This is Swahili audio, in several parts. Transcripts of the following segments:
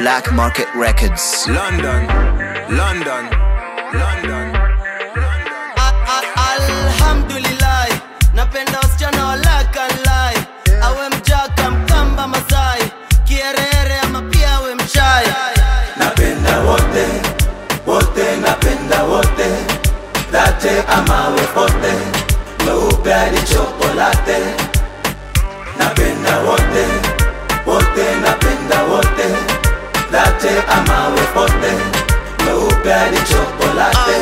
Black Market Records. London, London, London, London. alhamdulillah napenda wasichana walakalai awe mjaka mkamba masai kierere ama pia awe mchai napenda wote wote napenda wote late amawe pote meupe hadi chokolate napenda wote wote napenda wote late amawe pote meupe hadi chokolate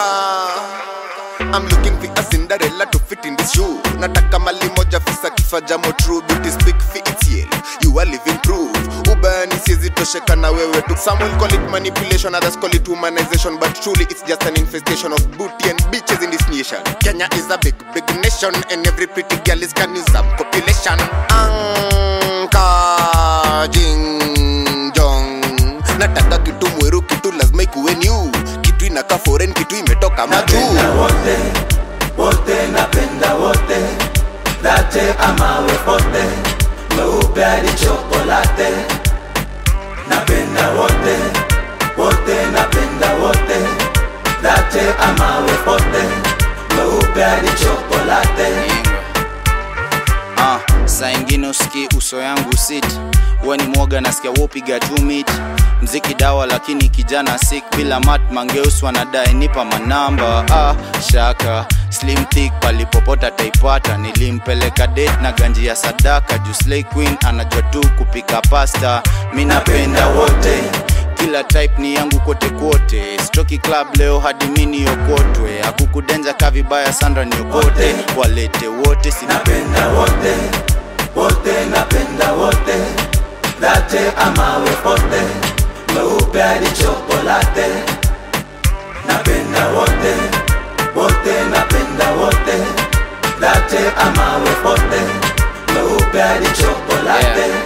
I'm looking for a Cinderella to fit in this shoe. Nataka mali moja fisa kifa jamo true beauty speak for itself. You are living proof. Ubani siezi tosheka na wewe tu. Some will call it manipulation, others call it humanization, but truly it's just an infestation of booty and bitches in this nation. Kenya is a big, big nation, and every pretty girl is can use some population. Anka jing jong. Nataka kitu mweru, kitu lazima ikuwe new. Kitu inaka foreign, kitu imetoka majuu. napenda wote wote napenda wote late amawe pote meupe hadi chokolate napenda wote wote napenda wote late amawe pote meupe hadi chokolate Ah, saa ingine usiki uso yangu sit huwa ni mwoga nasikia wopiga tu mit mziki dawa lakini kijana sik bila mat mangeus wanadae nipa manamba ah, shaka slim thick palipopota taipata nilimpeleka date na ganji ya sadaka juu slay queen anajua tu kupika pasta mi napenda wote kila type ni yangu kote kote stoki club leo hadi mini yokotwe akukudenja ka vibaya sandra niokote walete wote sina napenda wote wote napenda wote late amawe pote meupe hadi chokolate napenda wote wote napenda wote late amawe pote meupe hadi chokolate Yeah.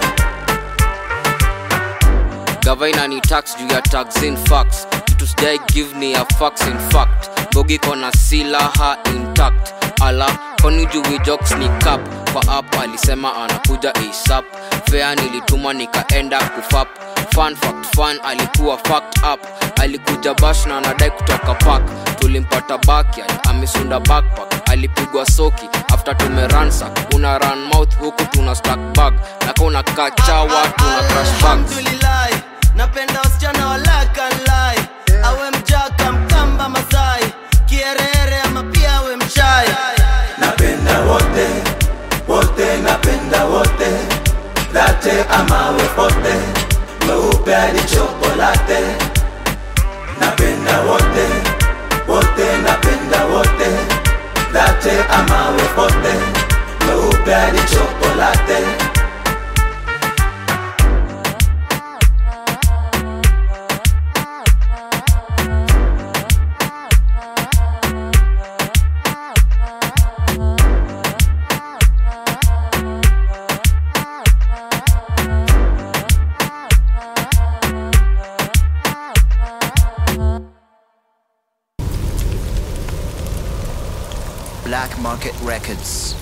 gavaina ni tax juu ya tax in facts kitu sijai give ni ya facts in fact bogi kona silaha intact ala kwani jui jokes ni cap kwa app alisema anakuja asap fea nilituma nikaenda kufap fun fact fun alikuwa fact up alikuja bash na anadai kutoka park tulimpata backyard amesunda backpack alipigwa soki after tumeransa una run mouth huku tuna stack bag naka unakaa chawa tuna crash bags alhamdulillah napenda wasichana walakalai awe mjaka mkamba masai kierere ama pia awe mchai napenda wote wote napenda wote late amawe pote meupe hadi chokolate napenda wote wote napenda wote late amawe pote meupe hadi chokolate Black Market Records.